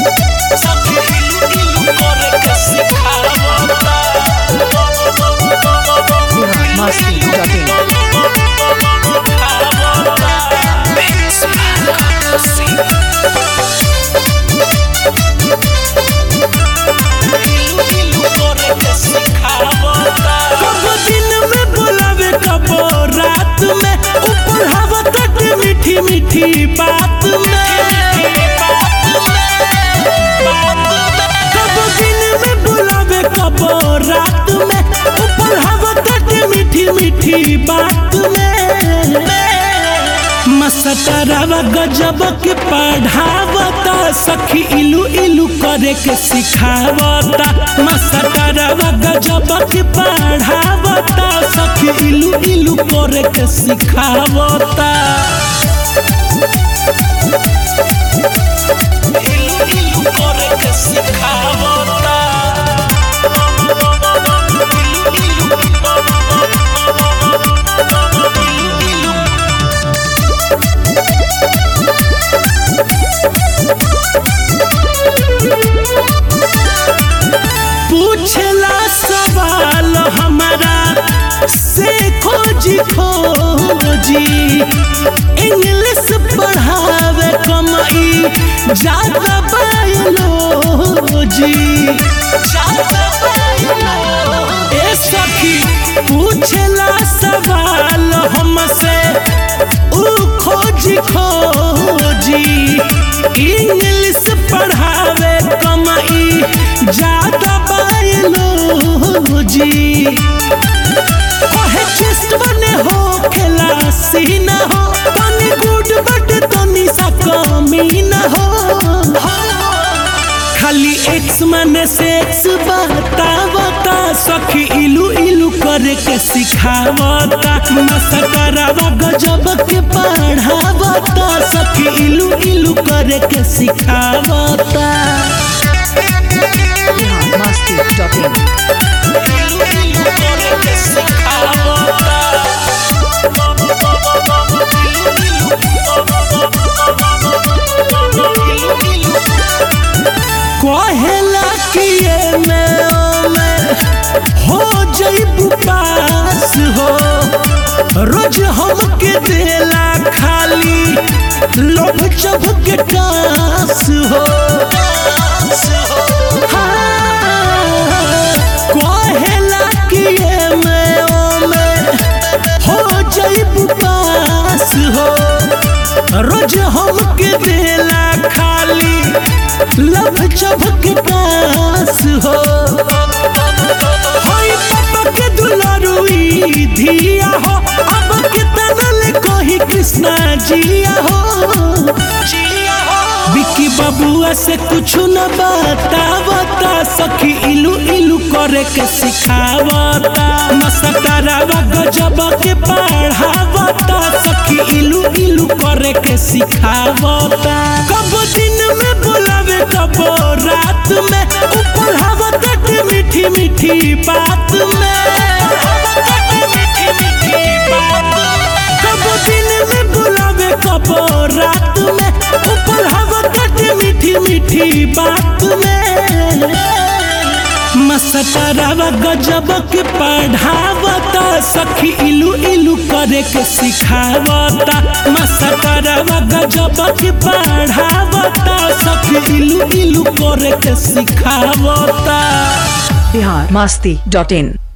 सखी इलू इलू करे के सिखावता बिहार मस्ती डॉट इन कब दिन में बुलावे कब रात में ऊपर हवा तट मीठी मीठी बात में कब दिन में बुलावे कब रात में ऊपर हवा तट मीठी मीठी बात में मस्तरवा गजब के पढ़ावता सखी इलू इलू करे के सिखावता मस्तरवा गजब के पढ़ावता सखी इलू इलू करे के सिखावता इलू इलू करे के सिखावता इलू इलू पूछला सवाल हमारा से खोजी खोजी इंग्लिश पढ़ावे कमाई ज्यादा बायोलॉजी ज्यादा बायोलॉजी ए सखी पूछला सवाल हमसे ऊ खोजी खोजी इंग्लिश पढ़ावे कमाई ज्यादा बायोलॉजी कहे चेस्ट बने हो खेला सीना हो तनी गुड बट तनी सा कमी न हो खाली एक्स माने सेक्स बतावता सखी इलू इलू करे के सिखावता मसकरावा गजब के पढ़ावता सखी इलू इलू करे के सिखावता बिहार मस्ती डॉट इन कहेला कि ये में ओ में हो जइबू पास हो रोज हमके देला खाली लोभ चभ के टास हो हाँ, कहेला कि ये में ओ में हो जइबू पास हो रोज हमके देला खाली लब चबक पास हो होई पापा के दुलारुई धिया हो अब के तनल कही कृष्णा जिया हो विकी बबुआ से कुछ न बतावता सखी इलू इलू करे के सिखावता मसकरावा गजब के पढ़ावता सखी इलू इलू करे के सिखावता कब दिन में बुलावे कब रात में ऊपर हवा तट मीठी मीठी बात में कब दिन में बुलावे कब रात में ऊपर हवा तट मीठी मीठी बात में मस्तरवा गजब के पढ़ावता सखी इलू इलू करे के सिखावता मस्तरवा गजब के पढ़ावता सखी इलू इलू करे के सिखावता बिहार मस्ती डॉट इन